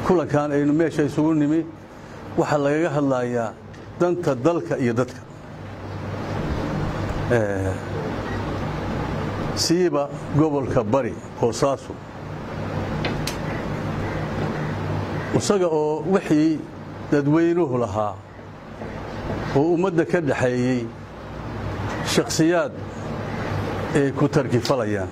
kulankan aynu meesha isugu nimi waxaa lagaga hadlayaa danta dalka iyo dadka siiba gobolka bari boosaaso isaga oo wixii dadweynuhu lahaa oo ummadda ka dhaxeeyey shakhsiyaad ay ku tarkifalayaan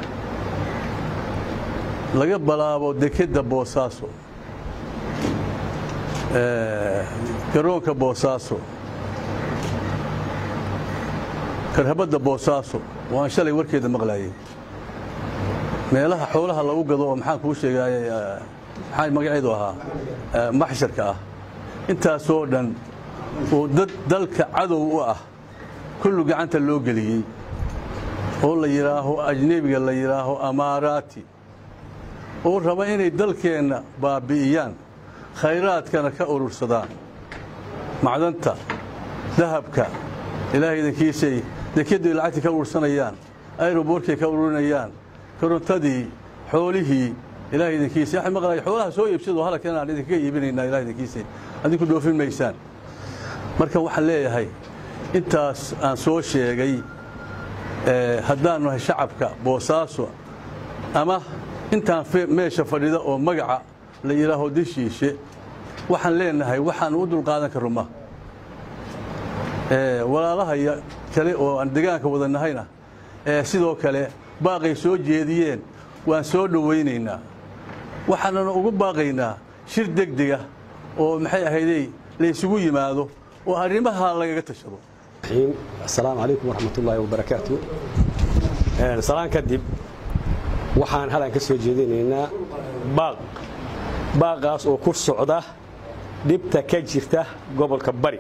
laga balaabo dekedda boosaaso garoonka boosaaso karhabadda boosaaso oo aan shalay warkeeda maqlaayay meelaha xoolaha lagu gado oo maxaan kuu sheegaayay maxaa magaceedu ahaa maxsharka ah intaasoo dhan oo dad dalka cadow u ah kullu gacanta loo geliyey oo la yidhaaho ajnebiga la yidhaaho amaaraati oo raba inay dalkeenna baabbi'iyaan khayraadkana ka urursadaan macdanta dahabka ilaahay idankiisay dekeddu ay lacagtii ka urursanayaan ayroboorkay ka ururinayaan korontadii xoolihii ilahay idinkiisa waxay maqlaya xoolaha soo iibsado halkan aan idinkaga iibinaynaa ilahay idinkiisa adinku dhoofin maysaan marka waxaan leeyahay intaas aan soo sheegay haddaanu nahay shacabka boosaaso ama intaan meesha fadhida oo magaca la yidhaaho dishiishe waxaan leenahay waxaan u dulqaadan karro ma walaalahaya kale oo aan degaanka wada nahayna sidoo kale baaqay soo jeediyeen waan soo dhowaynaynaa waxaanana ugu baaqaynaa shir degdega oo maxay ahaydey laysugu yimaado oo arrimaha lagaga tashado asalaamu calaykum waraxmatullaahi wabarakaatu salaan kadib waxaan halan ka soo jeedinaynaa baaq baaqaas oo ku socda dhibta ka jirta gobolka bari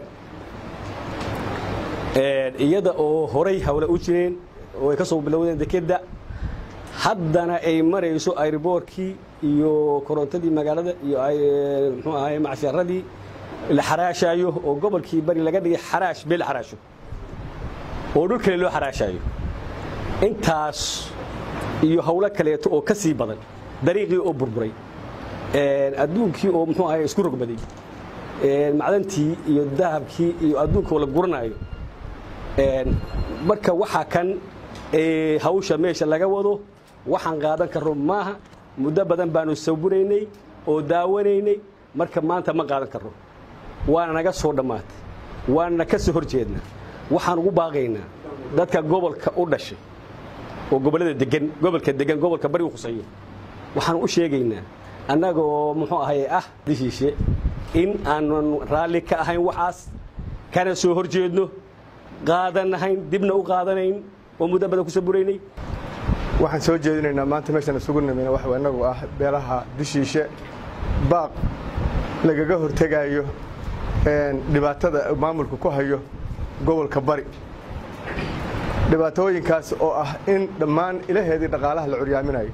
iyada oo horay hawle u jireen oo ay ka soo bilowdeen dekedda haddana ay marayso ayriboorkii iyo korontadii magaalada iyo muxuu ahaye macsharadii la xaraashaayo oo gobolkii bari laga dhigay xaraash beel xaraasho oo dhul kale loo xaraashaayo intaas iyo hawlo kaleeto oo ka sii badan dariiqii oo burburay adduunkii oo muxuu ahaye isku rogbaday macdantii iyo dahabkii iyo adduunka oo la guranaayo marka waxaa kan hawsha meesha laga wado waxaan qaadan karro maaha muddo badan baanu sawiraynay oo daawanaynay marka maanta ma qaadan karro waana naga soo dhammaatay waana ka soo hor jeednaa waxaan ugu baaqaynaa dadka gobolka u dhashay oo gobollada degan gobolka degan gobolka bari u khuseeyo waxaan u sheegaynaa annagoo muxuu ahaye ah dishiishe in aanan raalli ka ahayn waxaas kana soo hor jeedno qaadanahayn dibna u qaadanayn oo muddo badan ku saburaynay waxaan soo jeedinaynaa maanta meeshaan isugu nimina waxa inagu ah beelaha dishiishe baaq lagaga hortegaayo dhibaatada maamulku ku hayo gobolka bari dhibaatooyinkaas oo ah in dhammaan ilaheedii dhaqaalaha la curyaaminayo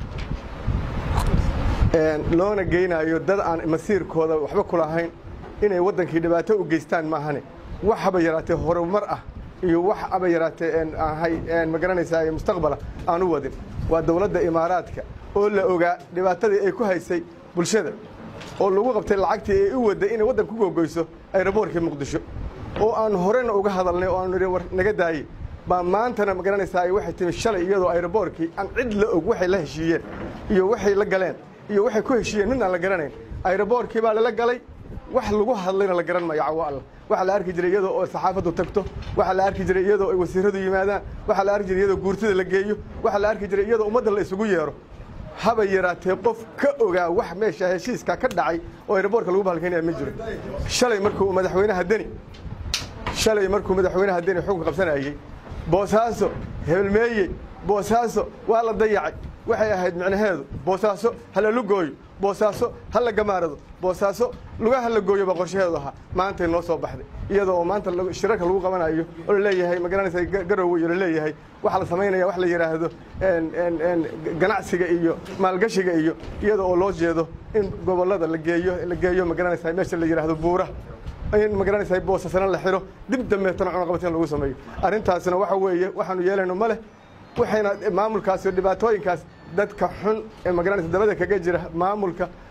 loona geynaayo dad aan masiirkooda waxba ku lahayn inay waddankii dhibaato u geystaan maahane wax haba yaraatee horumar ah iyo wax haba yaraatee ahay ma garanaysaa mustaqbala aan u wadin waa dowladda imaaraadka oo la ogaa dhibaatadii ay ku haysay bulshada oo lagu qabtay lacagtii ay u wadday inay waddan ku googoyso ayraboorkii muqdisho oo aan horena uga hadalnay oo aanu war naga daayey baa maantana ma garanaysaa waxay timi shalay iyadoo ayraboorkii aan cid la og waxay la heshiiyeen iyo waxay la galeen iyo waxay ku heshiiyeen nin aan la garanayn ayraboorkii baa lala galay wax lagu hadlayna la garan mayo cawo alla waxaa la arki jiray iyadoo oo saxaafaddu tagto waxaa la arki jiray iyadoo ay wasiiradu yimaadaan waxaa la arki jiray iyadoo guurtada la geeyo waxaa la arki jiray iyadoo ummadda la isugu yeero haba yaraatee qof ka ogaa wax meesha heshiiska ka dhacay oo ayraboorka lagu bahalkaynaya ma jiro shalay markuu madaxweynaha deni shalay markuu madaxweynaha deni xukunka qabsanayey boosaaso hebelmeeyey boosaaso waa la dayacay waxay ahayd micnaheedu boosaaso ha la lugooyo boosaaso ha la gamaarado boosaaso lugaha la gooyo baa qorshaheedu ahaa maantay noo soo baxday iyadoo oo maanta shirarka lagu qabanayo oo laleeyahay ma garanaysa garowe iyo laleeyahay waxaa la samaynaya wax la yidhaahdo ganacsiga iyo maalgashiga iyo iyada oo loo jeedo in gobollada la geeyo la geeyo ma garanaysa meesha la yidhaahdo buura in ma garanaysa boosasana la xiro dib dambeetana cunaqabatin lagu sameeyo arrintaasna waxa weeye waxaanu yeelayno ma leh waxayna maamulkaas iyo dhibaatooyinkaas dadka xun ee ma garanaysa dabada kaga jira maamulka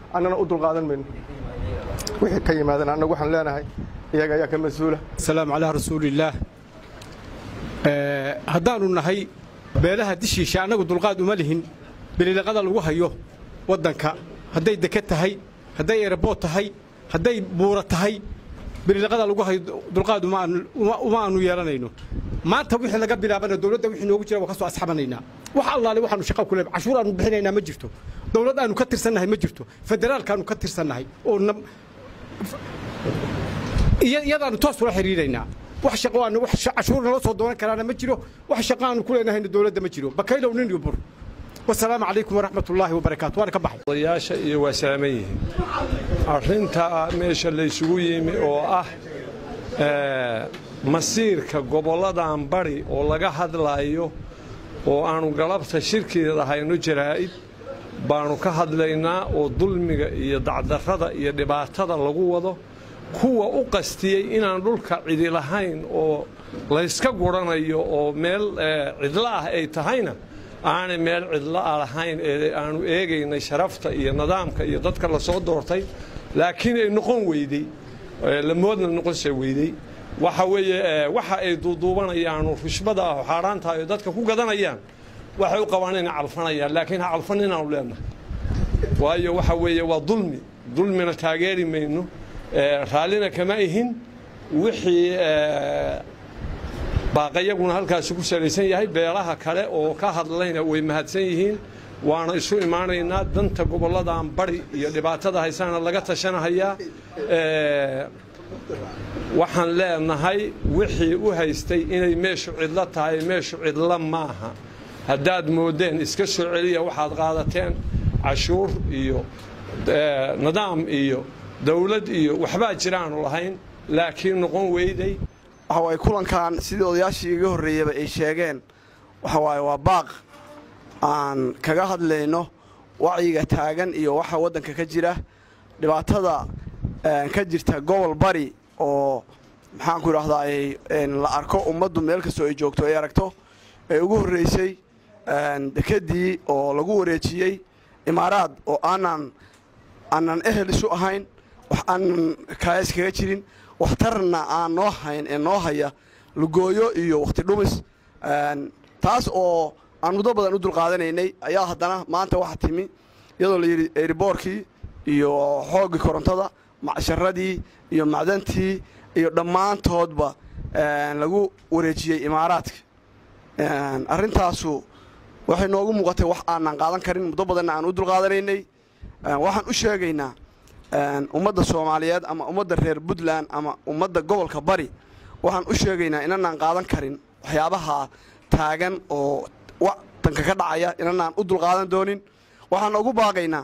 annana u dulqaadan mayno wixii ka yimaadana annagu waxaan leenahay iyaga ayaa ka mas-uula asalaamu calaa rasuulillaah haddaannu nahay beelaha dishiisha annagu dulqaad uma lihin bililiqada lagu hayo waddanka hadday deke tahay hadday erebood tahay hadday buura tahay bililiqada lagu hayo dulqaad uma aanu yeelanayno maanta wixii laga bilaabana dowladda wixii noogu jira waa ka soo asxabanaynaa wax allaale waxaanu shaqa ku leeyahay cashuur aanu bixinaynaa ma jirto dowlad aanu ka tirsannahay ma jirto federaalkaanu ka tirsannahay oo iyadaanu toos ula xiriiraynaa wax shaqo aanu wax cashuur nala soo doonan karaana ma jiro wax shaqo aanu ku leenahayna dowladda ma jiro bakaylow nin iyo bur wasalaamu calaykum waraxmat ullaahi wabarakaatu waana ka baxay odayaasha iyo waa salaaman yihiin arrinta meesha laysugu yimi oo ah masiirka gobolladan bari oo laga hadlaayo oo aanu galabta shirkeeda hayno jaraa'id baanu ka hadlaynaa oo dulmiga iyo dacdarrada iyo dhibaatada lagu wado kuwa u qastiyey inaan dhulka cidi lahayn oo layska guranayo oo meel cidlo ah ay tahayna aanay meel cidlo ah lahayn ee aanu eegaynay sharafta iyo nidaamka iyo dadka la soo doortay laakiin ay noqon weydey lamoodna noqonse weydey waxa weeye waxa ay duuduubanayaanu rushbada ah oo xaaraantahay oo dadka ku gadanayaan waxay u qabaan inay calfanayaan laakiin ha calfan inaanu leenahay waayo waxa weeye waa dulmi dulmina taageeri mayno raallina kama ihin wixii baaqayaguna halkaasi ku salaysan yahay beelaha kale oo ka hadlayna way mahadsan yihiin waana isu imaanaynaa danta gobolladan bari iyo dhibaatada haysaana laga tashanahayaa waxaan leenahay wixii u haystay inay meeshu cidlo tahay meeshu cidlo maaha haddaad moodeen iska soo celiya waxaad qaadateen cashuur iyo nidaam iyo dawlad iyo waxbaa jiraanu lahayn laakiin noqon weyday waxa waaye kulankan sidii odayaashii iga horreeyaba ay sheegeen waxa waaye waa baaq aan kaga hadlayno wacyiga taagan iyo waxa waddanka ka jira dhibaatada ka jirta gobol bari oo maxaanku idhahdaa la arko ummaddu meel kastoo ay joogto ay aragto ee ugu horraysay dekeddii oo lagu wareejiyey imaaraad oo aanan aanan ehel isu ahayn wax aanan kaayas kaga jirin waxtarna aan noo hayn ee noo haya lugooyo iyo wakhti dhumis taas oo aan muddo badan u dulqaadanaynay ayaa haddana maanta waxa timi iyadoo la yidhi eeriboorkii iyo xooggii korontada macsharadii iyo macdantii iyo dhammaantoodba lagu wareejiyey imaaraadka arrintaasu waxay noogu muuqatay wax aanan qaadan karin muddo badanna aan u dulqaadanaynay waxaan u sheegaynaa ummadda soomaaliyeed ama ummadda reer puntland ama ummadda gobolka bari waxaan u sheegaynaa inanaan qaadan karin waxyaabaha taagan oo wadanka ka dhacaya inanaan u dulqaadan doonin waxaan ugu baaqaynaa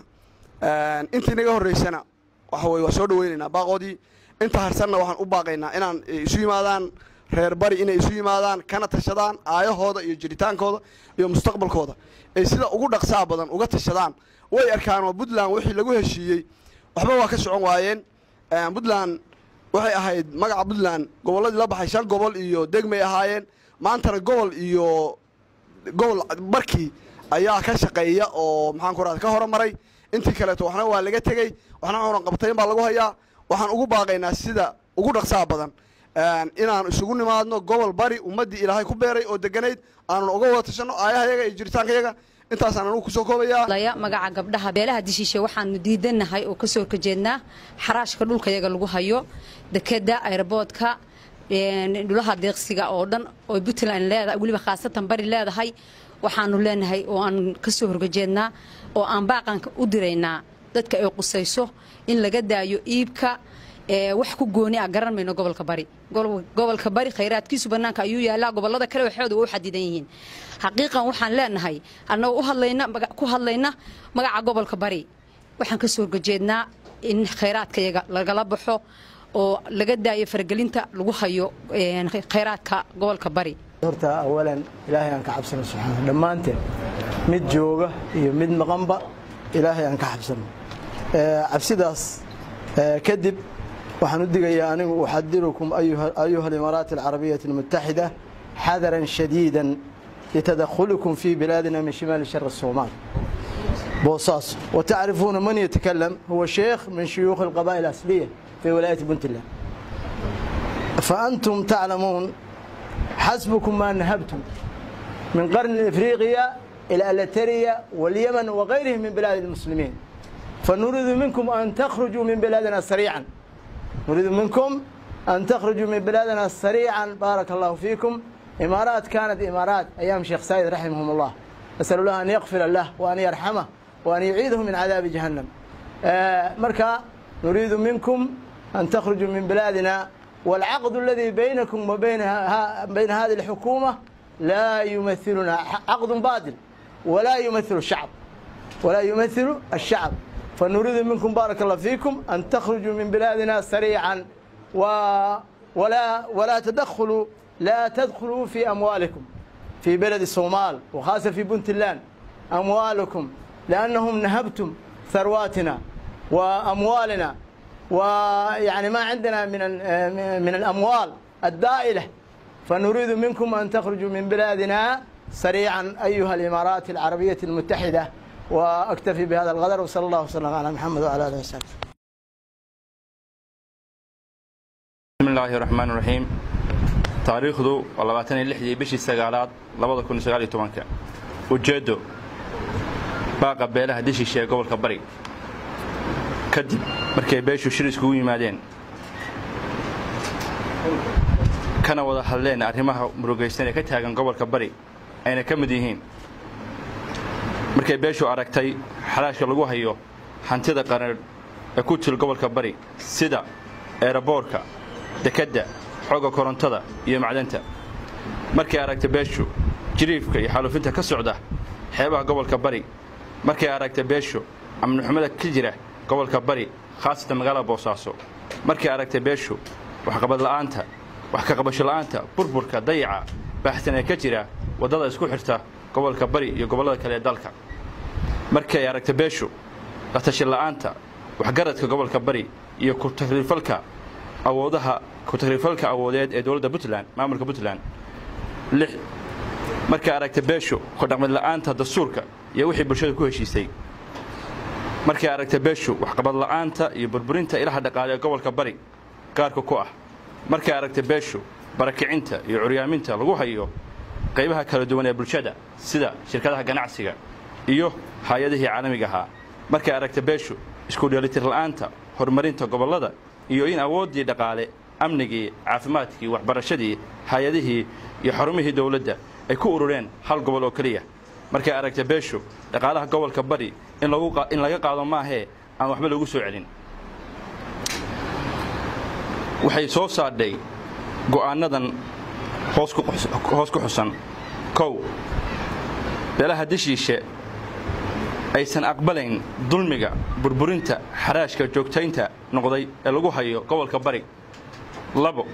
intii naga horraysana waxa weye waa soo dhawaynaynaa baaqoodii inta harsanna waxaan u baaqaynaa inaan isu yimaadaan reer bari inay isu yimaadaan kana tashadaan aayahooda iyo jiritaankooda iyo mustaqbalkooda ay sida ugu dhaqsaa badan uga tashadaan way arkaan oo puntland wixii lagu heshiiyey waxba waa ka socon waayeen puntland waxay ahayd magaca puntland gobolladii la baxay shan gobol iyo degmay ahaayeen maantana gobol iyo gobol barkii ayaa ka shaqeeya oo maxaan ku rahda ka horamaray intii kaleeto waxna waa laga tegey waxna cunan qabtayn baa lagu hayaa waxaan ugu baaqaynaa sida ugu dhaqsaa badan inaan isugu nimaadno gobol bari ummaddii ilaahay ku beeray oo deganayd aanan uga wada tashanno aayahayaga iyo jiritaankayaga intaasaan anugu kusoo koobaya magaca gabdhaha beelaha dishiishe waxaanu diidanahay oo kasoo horjeednaa xaraashka dhulkayaga lagu hayo dekeda airboodka dhulaha deeqsiga oo dhan oo puntland leedahay weliba khaasatan bari leedahay waxaanu leenahay oo aan kasoo horjeednaa oo aan baaqanka u diraynaa dadka ay qusayso in laga daayo iibka wax ku gooni ah garan mayno gobolka bari gobolka bari khayraadkiisu bannaanka ayuu yaallaa gobollada kale waxooda waa u xadidan yihiin xaqiiqan waxaan leenahay annagoo u hadlayna ku hadlayna magaca gobolka bari waxaan ka soo horjeednaa in khayraadkayaga lagala baxo oo laga daayo faragelinta lagu hayo khayraadka gobolka bari horta awalan ilaahay aan ka cabsano subxaana dhammaanteen mid jooga iyo mid maqanba ilaahay aan ka cabsano cabsidaas kadib waxaan u digayaa anigu uxadirukum ayuha alimaaraat alcarabiyati almutaxida xadaran shadiidan litadakhulikum fii bilaadina min shimaali shari somaal بوصاص وتعرفون من يتكلم هو شيخ من شيوخ القبائل الأصلية في ولاية بنتلان فأنتم تعلمون حسبكم ما نهبتم من قرن إفريقيا إلى ألتريا واليمن وغيرهم من بلاد المسلمين فنريد منكم أن تخرجوا من بلادنا سريعا نريد منكم أن تخرجوا من بلادنا سريعا بارك الله فيكم إمارات كانت إمارات أيام شيخ سعيد رحمهم الله أسأل الله أن يغفر له وأن يرحمه وأن يعيده من عذاب جهنم آه مركا نريد منكم أن تخرجوا من بلادنا والعقد الذي بينكم وبين ها بين هذه الحكومة لا يمثلنا عقد باطل ولا يمثل الشعب ولا يمثل الشعب فنريد منكم بارك الله فيكم أن تخرجوا من بلادنا سريعا و ولا ولا تدخلوا لا تدخلوا في أموالكم في بلد الصومال وخاصة في بنتلان أموالكم لأنهم نهبتم ثرواتنا وأموالنا ويعني ما عندنا من من الأموال الدائلة فنريد منكم أن تخرجوا من بلادنا سريعا أيها الإمارات العربية المتحدة وأكتفي بهذا القدر وصلى الله وسلم على محمد وعلى آله وسلم بسم الله الرحمن الرحيم taariikhdu waa labaatan iyo lixdii bishii sagaalaad labada kun iyo sagaal iyo tobanka ujeeddo baaqa beelaha dishiisha ee gobolka bari kadib markay beeshu shir iskugu yimaadeen kana wada hadleen arrimaha murugaysan ee ka taagan gobolka bari ayna ka mid yihiin markay beeshu aragtay xalaashka lagu hayo hantida qaran ee ku til gobolka bari sida eeraboorka dekedda xooga korontada iyo macdanta markay aragtay beeshu jiriifka iyo xaaluufinta ka socda xeebaha gobolka bari markay aragtay beeshu amnixumada ka jira gobolka bari khaasatan magaalada boosaaso markay aragtay beeshu waxqabadla'aanta wax ka qabasho la'aanta burburka dayaca baaxsan ee ka jira waddada isku xirta gobolka bari iyo gobollada kale ee dalka markay aragtay beeshu latashi la'aanta waxgaradka gobolka bari iyo ku-takriifalka awoodaha ku-takriifalka awoodeed ee dowladda puntland maamulka puntland lix markay aragtay beeshu kordhaqmid la'aanta dastuurka iyo wixii bulshada ku heshiisay markay aragtay beeshu waxqabad la'aanta iyo burburinta ilaha dhaqaale ee gobolka bari gaarka ku ah markay aragtay beeshu barakicinta iyo curyaaminta lagu hayo qaybaha kala duwan ee bulshada sida shirkadaha ganacsiga iyo hay-adihii caalamiga ahaa markay aragtay beeshu isku dheelitir la'aanta horumarinta gobollada iyo in awooddii dhaqaale amnigii caafimaadkii waxbarashadii hay-adihii iyo xarumihii dowladda ay ku urureen hal gobol oo keliya markay aragtay beeshu dhaqaalaha gobolka bari in laga qaado maahee aan waxba lagu soo celin waxay soo saadhay go'aannadan hoos ku xusan kow beelaha dishiishe aysan aqbalayn dulmiga burburinta xaraashka joogtaynta noqday ee lagu hayo gobolka bari labo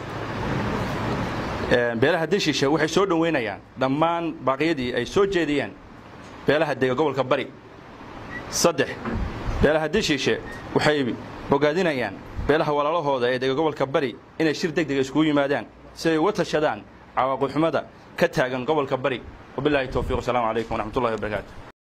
beelaha dishiishe waxay soo dhoweynayaan dhammaan baaqyadii ay soo jeediyeen beelaha dega gobolka bari saddex beelaha dishiishe waxay bogaadinayaan beelaha walaalahooda ee dega gobolka bari inay shir deg dega iskugu yimaadaan si ay uga tashadaan cawaaqibxumada ka taagan gobolka bari wabilaahi towfiiq wasalaamu calaykum waraxmatullahi wabarakaatu